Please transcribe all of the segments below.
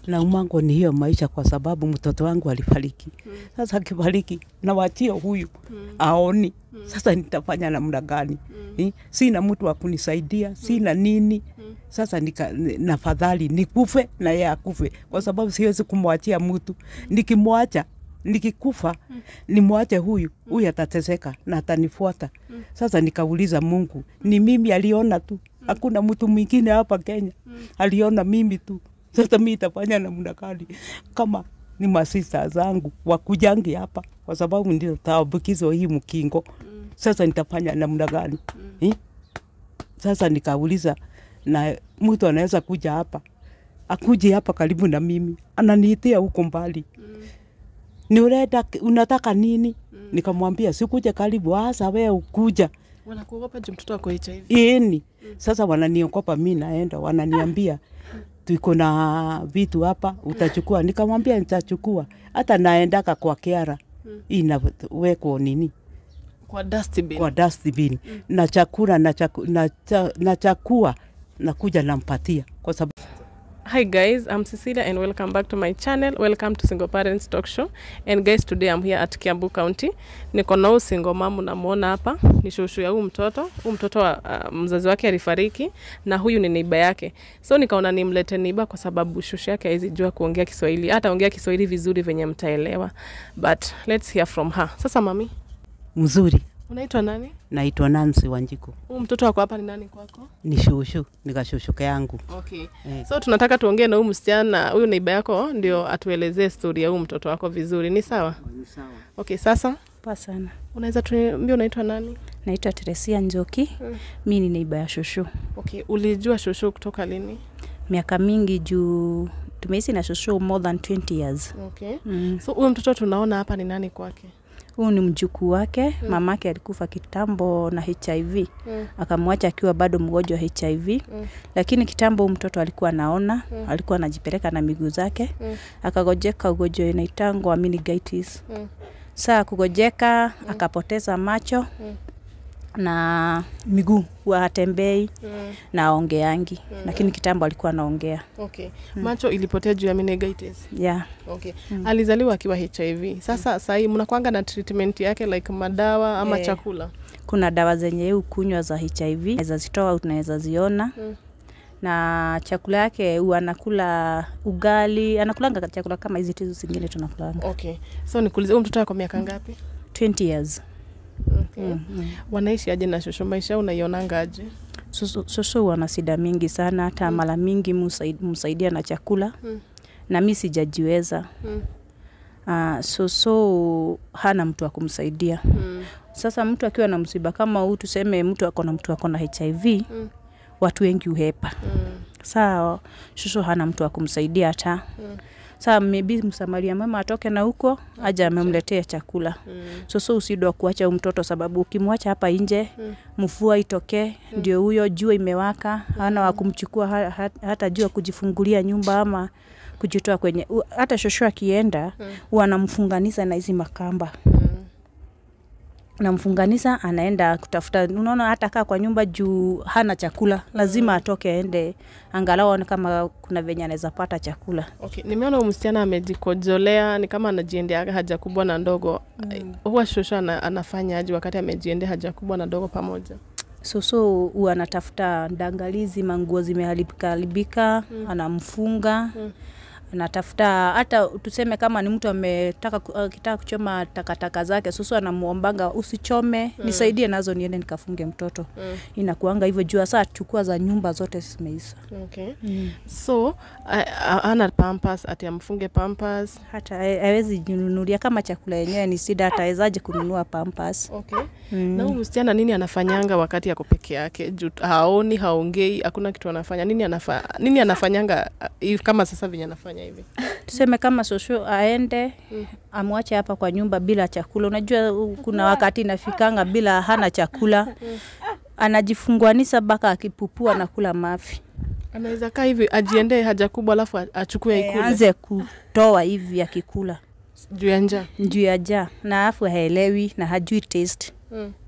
naumango ni hiyo maisha, kwa sababu mtoto wangu alifariki. Sasa akifariki nawachia huyu aoni, sasa nitafanya namna gani? Eh, Sina mtu wa kunisaidia, sina nini. Sasa nika, nafadhali nikufe na yeye akufe, kwa sababu siwezi kumwachia mtu. Nikimwacha nikikufa nimwache huyu huyu atateseka na atanifuata. Sasa nikauliza Mungu, ni mimi aliona tu, hakuna mtu mwingine hapa Kenya aliona mimi tu. Sasa mi itafanya namna gani kama ni masista zangu wakujangi hapa, kwa sababu ndio taambukizwa hii mkingo. Sasa nitafanya namna gani eh? Sasa nikauliza, na mtu anaweza kuja hapa akuje hapa karibu na mimi, ananiitia huko mbali ni urenda unataka nini? Nikamwambia sikuje karibu, hasa wewe ukuja Wanakuogopa juu mtoto wako HIV. ini. Sasa wananiogopa, mi naenda, wananiambia tuko na vitu hapa, utachukua. Nikamwambia nitachukua, hata naendaka kwa kiara inawekwa nini Kwa dustbin. kwa dustbin na chakula na, chaku, na, cha, na chakua nakuja nampatia kwa sababu Hi guys, I'm Cecilia and welcome back to my channel. Welcome to Single Parents Talk Show. And guys, today I'm here at Kiambu County. Niko na huyu single mom unamwona hapa, ni shushu ya huyu mtoto. Huyu mtoto wa, uh, mzazi wake alifariki na huyu ni neiba yake. So nikaona nimlete neiba kwa sababu shushu yake haizi jua kuongea Kiswahili. Hata ongea Kiswahili vizuri venye mtaelewa. But let's hear from her. Sasa mami, mzuri. unaitwa nani? Naitwa Nancy Wanjiku, Huyu mtoto wako hapa ni nani kwako? ni shushu, nikashushuke yangu Okay. eh. So tunataka tuongee na huyu msichana, huyu neiba yako ndio atuelezee stori ya huyu mtoto wako vizuri. Ni sawa? Okay, sasa Poa sana. unaweza tuambia unaitwa nani? Naitwa Teresia Njoki. Mm. Mi ni neiba ya shushu. Okay, ulijua shushu kutoka lini? Miaka mingi juu tumeishi na shushu more than 20 years. Okay. Mm. So huyu mtoto tunaona hapa ni nani kwake? Huu ni mjukuu wake. Mm. Mamake alikufa kitambo na HIV. Mm. Akamwacha akiwa bado mgonjwa wa HIV. Mm. Lakini kitambo huyu mtoto alikuwa anaona, Mm. alikuwa anajipeleka na miguu zake. Mm. Akagojeka ugonjwa inaitangwa meningitis. Mm. Saa kugojeka akapoteza macho Mm. na miguu huwa hatembei Mm. na aongeangi Mm. lakini kitambo alikuwa anaongea Okay. Macho ilipotea juu ya meningitis. yeah. Okay. Mm. Alizaliwa akiwa HIV. Sasa sahii mnakwanga na treatment yake like madawa ama Eh. chakula? kuna dawa zenye yeye ukunywa za hiv naweza zitoa unaweza ziona Mm. na chakula yake huwa anakula ugali anakulanga chakula kama hizi tizu zingine tunakulanga Okay. So nikuulize huyu mtoto wako miaka ngapi? 20 years Okay. mm. mm. Wanaishi aje na shosho? Maisha unaionanga aje? Susu- susu wana shida mingi sana hata Mm. mara mingi musaid- msaidia na chakula Mm. na mi sijajiweza Mm. uh, soso hana mtu wa kumsaidia Mm. sasa mtu akiwa na msiba kama huu tuseme mtu ako na mtu ako na hiv Mm. watu wengi uhepa Mm. saa shushu hana mtu wa kumsaidia hata Mm. saa maybe msamaria mama atoke na huko aja amemletea chakula Mm. soso usidwa kuacha huyu mtoto sababu ukimwacha hapa nje Mm. mvua itokee ndio huyo jua imewaka hana wa kumchukua ha, ha, hata jua kujifungulia nyumba ama kujitoa kwenye u- hata shosho akienda Mm. huwa anamfunganisha na hizi makamba Mm. namfunganisha anaenda kutafuta unaona hata kaa kwa nyumba juu hana chakula lazima atoke aende angalau aone kama kuna venye anaweza pata chakula Okay. Nimeona huyu msichana amejikojolea ni kama anajiendea haja kubwa na ndogo. Mm. Huwa shosho ana, anafanya aje wakati amejiendea haja kubwa na ndogo pamoja? soso huwa anatafuta ndangalizi manguo zimeharibika haribika Mm. anamfunga Mm. anatafuta hata tuseme kama ni mtu ametaka ku- akitaka kuchoma takataka zake soso anamuombanga usichome Mm. nisaidie nazo niende nikafunge mtoto Mm. inakuanga hivyo juu saa chukua za nyumba zote zimeisha Okay. So a- a- ana pampas ati amfunge pampas. hata ha- hawezi jinunulia kama chakula yenyewe ni sida atawezaje kununua pampas Okay. mm. Na huyu msichana nini anafanyanga wakati ako peke yake? Juu haoni, haongei, hakuna kitu anafanya. Nini anafa, nini anafanyanga uh, hivi kama sasa venye anafanya hivi? tuseme kama shosho aende Mm. amwache hapa kwa nyumba bila chakula unajua u- kuna wakati inafikanga bila hana chakula anajifunguanisha mpaka akipupua na kula mafi Anaweza kaa hivi ajiendee haja kubwa alafu a- achukue e, ikule anze kutoa hivi akikula juu ya njaa. juu ya jaa na afu haelewi na hajui taste Mm.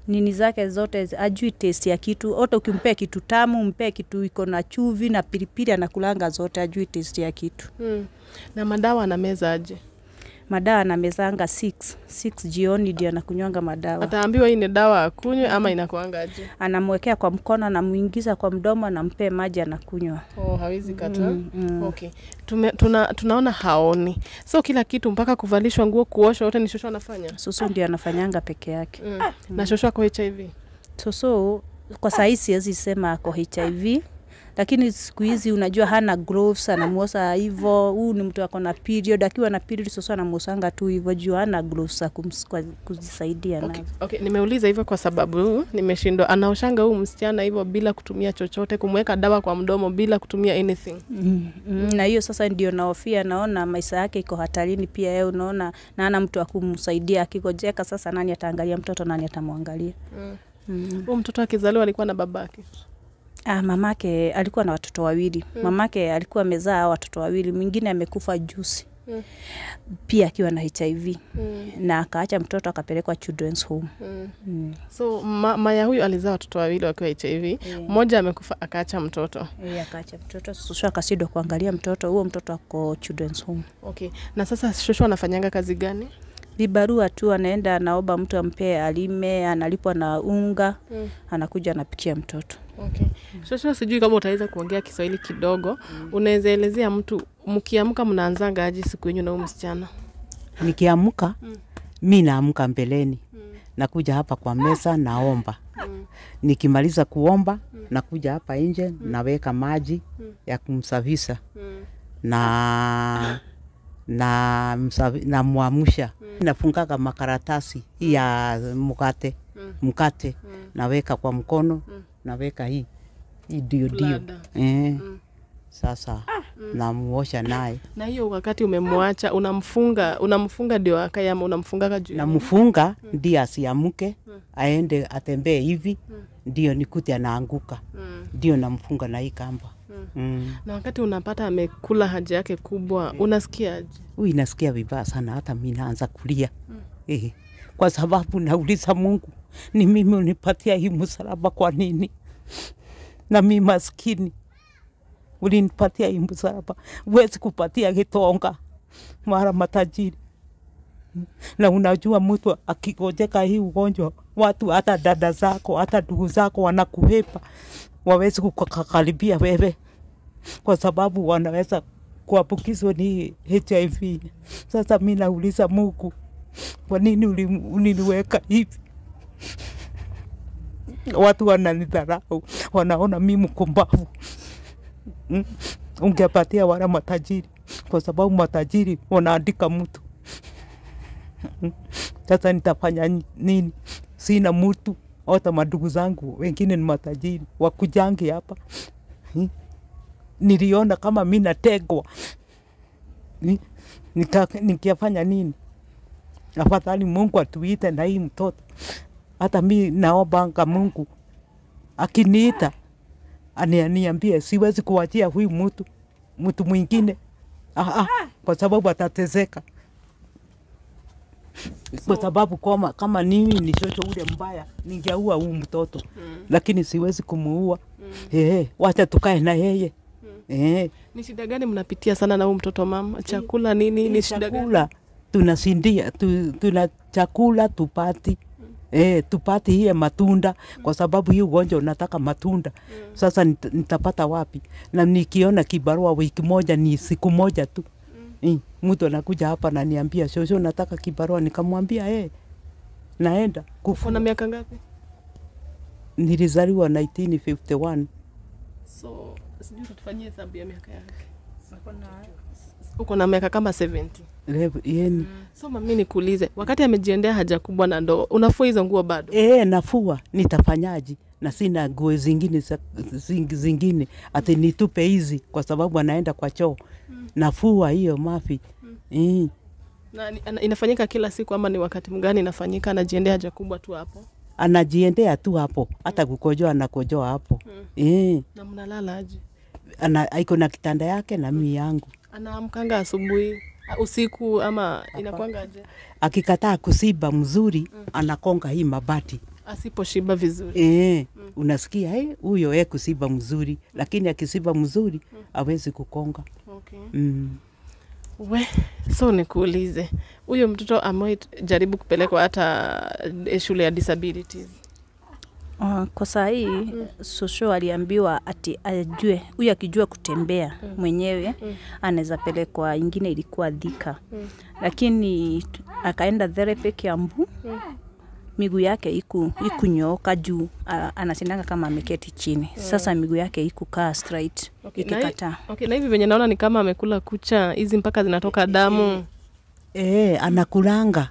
nini zake zote zi- ajui taste ya kitu hata ukimpea kitu tamu mpee kitu iko na chuvi na pilipili anakulanga zote ajui taste ya kitu Mm. Na madawa anameza aje? madawa anamezanga 6 6 jioni ndio anakunywanga madawa Ataambiwa hii ni dawa akunywe ama inakuanga aje? anamwekea kwa mkono anamuingiza kwa mdomo anampee maji anakunywa Oh, hawezi kata. Mm, mm. Okay. Tume, tuna, tunaona haoni. So kila kitu mpaka kuvalishwa nguo, kuoshwa yote ni shosho anafanya. soso ndio anafanyanga peke yake Mm. Na shosho ako HIV. soso kwa sahii siwezi sema ako hiv lakini siku hizi unajua hana gloves anamuosa hivo huu ni mtu ako na period akiwa na period soso anamuosanga tu hivo juu hana gloves za kums- kwa- kujisaidia Okay. nazo Okay, nimeuliza hivyo kwa sababu nimeshindwa. Anaoshanga huu msichana hivyo bila kutumia chochote, kumweka dawa kwa mdomo bila kutumia anything. Mm, mm, na hiyo sasa ndio naofia naona maisha yake iko hatarini pia yeye unaona na ana mtu akumsaidia akigojeka sasa nani ataangalia mtoto nani atamwangalia Mm. mm. Huyu mtoto akizaliwa alikuwa na babake. ah, mamake alikuwa na watoto wawili Mm. mamake alikuwa amezaa hao watoto wawili mwingine amekufa juzi Mm. pia akiwa na hiv Mm. na akaacha mtoto akapelekwa children's home Mm. mm. So ma, Maya huyu alizaa watoto wawili wakiwa HIV. Mmoja amekufa akaacha mtoto. E, akaacha mtoto sushu akasidwa kuangalia mtoto huo mtoto ako children's home Okay. Na sasa shosho anafanyanga kazi gani? vibarua tu anaenda anaomba mtu ampee alime analipwa na unga Mm. anakuja anapikia mtoto Okay. Shosho, sijui kama utaweza kuongea Kiswahili kidogo. Unaweza elezea mtu mkiamka mnaanzanga aje siku yenyu na huyu msichana? Nikiamka Mm. mi naamka mbeleni, Mm. nakuja hapa kwa meza naomba. Mm. Nikimaliza kuomba nakuja hapa nje naweka maji Mm. ya kumsafisha Mm. na na msafi- namwamsha nafungaga makaratasi hii ya mkate Mm. mkate Mm. naweka kwa mkono Mm. naweka hii hii dio dio Blada. eh, Mm. sasa namuosha naye Na hiyo wakati umemwacha unamfunga unamfunga ndio akaye ama unamfungaga juu? ya nini? namfunga ndiye asiamuke Mm. aende atembee hivi Mm. ndio nikute anaanguka Mm. ndio namfunga na hii kamba Mm. mm. Na wakati unapata amekula haja yake kubwa unasikia aje? Huyu inasikia vibaya sana, hata mi naanza kulia Mm. eh, kwa sababu nauliza Mungu, ni mimi unipatia hii msalaba kwa nini? Na mi maskini ulinipatia hii msalaba, huwezi kupatia kitonga mara matajiri na unajua mtu akigojeka hii ugonjwa, watu hata dada zako hata ndugu zako wanakuhepa, wawezi kukakaribia wewe kwa sababu wanaweza kuambukizwa ni HIV. Sasa mi nauliza Mungu, kwa nini uli- uliniweka hivi? Watu wananidharau, wanaona mi mkumbavu. Mm. Ungepatia wala matajiri, kwa sababu matajiri wanaandika mtu. Mm. Sasa nitafanya ni- nini? Sina mtu, hata madugu zangu wengine ni matajiri, wakujangi hapa Mm niliona kama mi nategwa Ni- nika- nikiafanya nini afadhali mungu atuite na hii mtoto hata mi naombanga mungu akiniita anianiambie siwezi kuwachia huyu mtu mtu mwingine ah, ah, kwa sababu atatezeka kwa sababu kama, kama nini ni shosho ule mbaya ningeua huu mtoto Mm. lakini siwezi kumuua Mm. Eh, wacha tukae na yeye eh, Ni shida gani mnapitia sana na huyu mtoto mama? Chakula nini? Ni shida gani? chakula tunasindia tu, tuna chakula tupati eh, tupati hiye matunda kwa sababu hii ugonjwa unataka matunda sasa nit, nitapata wapi na nikiona kibarua wiki moja ni siku moja tu eh, mtu anakuja hapa naniambia shosho nataka kibarua nikamwambia eh, naenda kufu Kuna miaka ngapi? nilizaliwa 1951 So sijui tutufanyie hesabu ya miaka yake. Uko na miaka kama 70. Lev- yeni So mami nikuulize, wakati amejiendea haja kubwa na ndoo, unafua hizo nguo bado? E, nafua nitafanyaji na sina nguo zingine za- zing- zingine ati nitupe hizi kwa sababu anaenda kwa choo nafua hiyo mafi mm. Na ni- ana- inafanyika kila siku ama ni wakati mgani inafanyika? Anajiendea haja kubwa tu hapo anajiendea tu hapo hata kukojoa anakojoa hapo e, na mnalala aje? ana, aiko na kitanda yake na mii yangu Anaamkanga asubuhi a- usiku ama inakwanga aje? akikataa kusiba mzuri anakonga hii mabati asiposhiba vizuri Eh, unasikia eh, huyo eh kusiba mzuri, lakini akisiba mzuri hawezi kukonga. okay. Mm. we so nikuulize huyo mtoto amewai jaribu kupelekwa hata eh, shule ya disabilities Uh, kwa saa hii mm. Shosho aliambiwa ati ajue huyu akijua kutembea mm. mwenyewe mm. anaweza pelekwa, ingine ilikuwa Thika mm. lakini t- akaenda therapy Kiambu mm. miguu yake iku ikunyooka juu uh, anasindanga kama ameketi chini mm. Sasa miguu yake ikukaa straight Okay, na hi- ikikataa. okay, na hivi venye naona ni kama amekula kucha hizi mpaka zinatoka damu Eh, anakulanga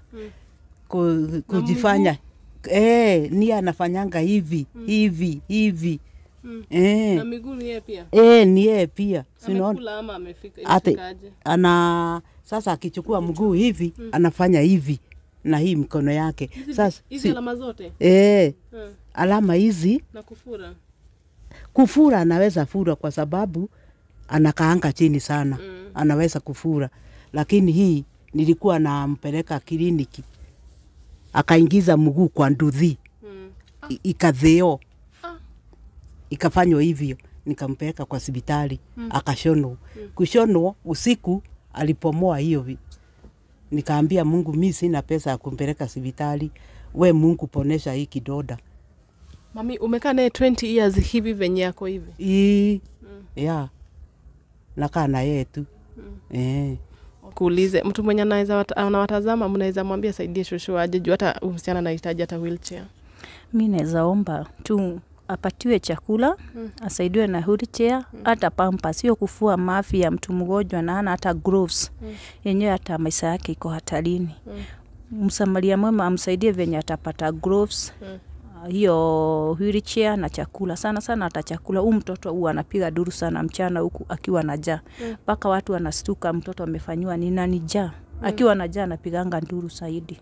ku, kujifanya eh, ni anafanyanga hivi hivi hivi Mm. eh, na miguu ni yeye pia eh, ni yeye pia sinaona amekula ama amefika Ate- imefikaje? ana sasa akichukua mguu hivi anafanya hivi na hii mkono yake sasa hizi si, alama zote eh, Hmm. alama hizi na kufura kufura anaweza fura kwa sababu anakaanga chini sana Mm. anaweza kufura lakini hii nilikuwa nampeleka kliniki akaingiza mguu kwa nduthi hmm. I- ikadheo Ah. ikafanywa hivyo nikampeleka kwa sibitali akashonwa kushonwa usiku alipomoa hiyo vi- nikaambia mungu mi sina pesa ya kumpeleka sibitali we mungu ponesha hii kidoda mami umekaa naye 20 years hivi venye yako hivi ii ya nakaa na yeye tu eh. kuulize mtu mwenye anaweza wat- anawatazama mnaweza mwambia saidie shosho aje juu hata huyu msichana anahitaji hata wheelchair Mi naweza omba tu apatiwe chakula mm. asaidiwe na wheelchair mm. hata pampa, sio kufua mafi ya mtu mgonjwa na hana hata gloves mm. yenyewe hata maisha yake iko hatarini mm. Msamaria mwema amsaidie venye atapata gloves Mm. uh, hiyo wheelchair na chakula sana sana, hata chakula. Huu mtoto huwa anapiga duru sana mchana huku akiwa na njaa mpaka watu wanastuka, mtoto amefanyiwa nini na ni njaa. Akiwa na njaa anapiganga nduru zaidi.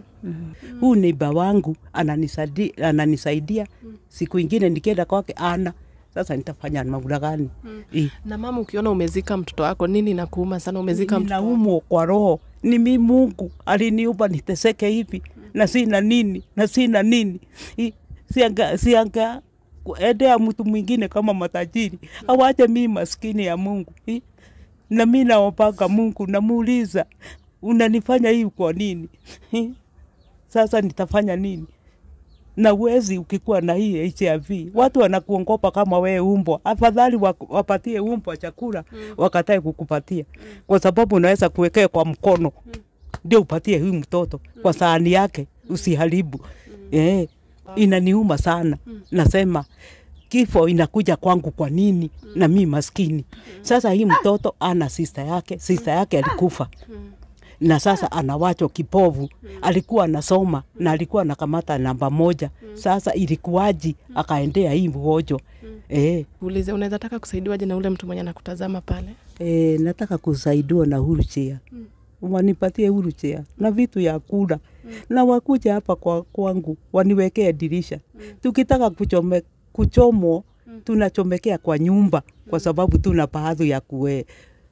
huu neiba wangu ananisaidia, ananisaidia. siku ingine nikienda kwake ana sasa nitafanya namna gani? Eh. na mama ukiona umezika mtoto wako nini nakuuma sana umezika mtoto wako? ninaumwa kwa roho, ni mi Mungu aliniumba niteseke hivi na sina nini na sina nini I- sianga, sianga kuendea mtu mwingine kama matajiri, awache mi maskini ya Mungu I- na mi naombanga Mungu, namuuliza unanifanya hivi kwa nini? I- Sasa nitafanya nini? na uwezi ukikuwa na hii HIV watu wanakuongopa kama wewe umbwa. Afadhali wak- wapatie umbwa chakula wakatae kukupatia, kwa sababu unaweza kuwekea kwa mkono ndio upatie huyu mtoto kwa sahani yake, usiharibu. Eh, inaniuma sana, nasema kifo inakuja kwangu kwa nini na mi maskini. Sasa hii mtoto ana sista yake, sista yake alikufa na sasa anawachwa kipovu. Alikuwa anasoma na alikuwa anakamata namba moja. Sasa ilikuwaji akaendea hii mgonjwa eh, ulize unaweza taka kusaidiwaje na ule mtu mwenye anakutazama pale eh, nataka kusaidiwa na wheelchair wanipatie wheelchair na vitu ya kula na wakuja hapa kwa kwangu waniwekee dirisha. Tukitaka kuchome, kuchomwa tunachomekea kwa nyumba kwa sababu tuna pahadhi ya kue,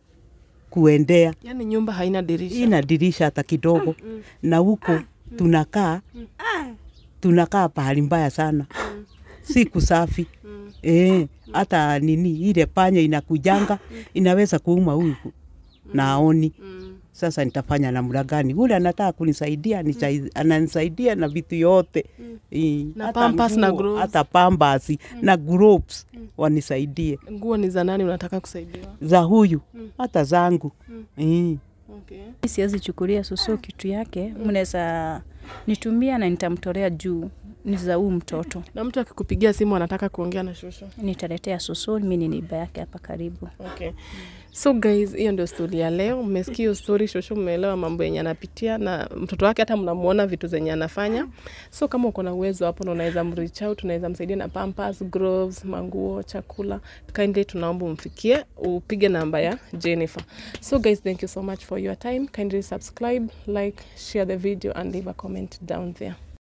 kuendea yaani nyumba haina dirisha ina dirisha hata kidogo na huko tunakaa tunakaa pahali mbaya sana si kusafi eh, hata nini ile panya inakujanga inaweza kuuma huyu na aoni sasa nitafanya namna gani? Ule anataka kunisaidia nisai- ananisaidia na vitu yote Eh, Na hata pampers na nguo, gloves. hata pampers na gloves wanisaidie nguo ni za nani unataka kusaidiwa za huyu hata zangu Eh. okay. siwezi chukulia susu kitu yake, mnaweza nitumia na nitamtolea juu ni za huu mtoto, na mtu akikupigia simu anataka kuongea na shosho nitaletea susu. Mi ni neiba yake hapa karibu. okay. so guys hiyo ndio stori ya leo mmesikia hiyo stori shosho mmeelewa mambo yenye anapitia na mtoto wake hata mnamuona vitu zenye anafanya so kama uko na uwezo hapo na unaweza mreach out unaweza msaidia na pampers gloves manguo chakula kindly tunaomba umfikie upige namba ya jennifer so guys thank you so much for your time kindly subscribe like share the video and leave a comment down there